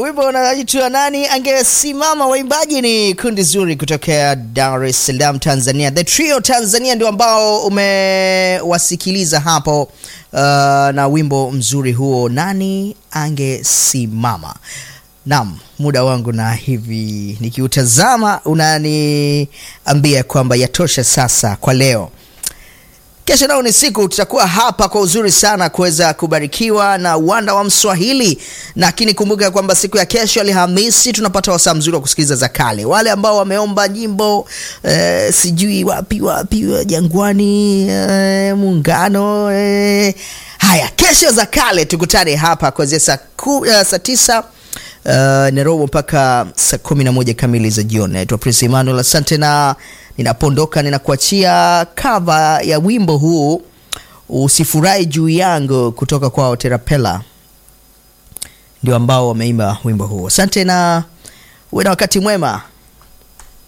wimbo unaitwa nani angesimama. Waimbaji ni kundi zuri kutokea Dar es Salaam, Tanzania. The Trio Tanzania ndio ambao umewasikiliza hapo, uh, na wimbo mzuri huo, nani angesimama. Naam, muda wangu na hivi nikiutazama unaniambia kwamba yatosha sasa kwa leo. Kesho nao ni siku tutakuwa hapa kwa uzuri sana kuweza kubarikiwa na uwanda wa Mswahili, lakini kumbuka kwamba siku ya kesho Alhamisi tunapata wasaa mzuri wa kusikiliza za kale. Wale ambao wameomba nyimbo eh, sijui wapi wapi Jangwani, eh, Muungano, eh. Haya, kesho za kale tukutane hapa kuanzia saa uh, saa tisa uh, Nairobi mpaka saa kumi na moja kamili za jioni. Naitwa Prince Emmanuel, asante na ninapoondoka ninakuachia kava ya wimbo huu usifurahi juu yangu kutoka kwa Terapela, ndio ambao wameimba wimbo huu. Asante na uwe na wakati mwema.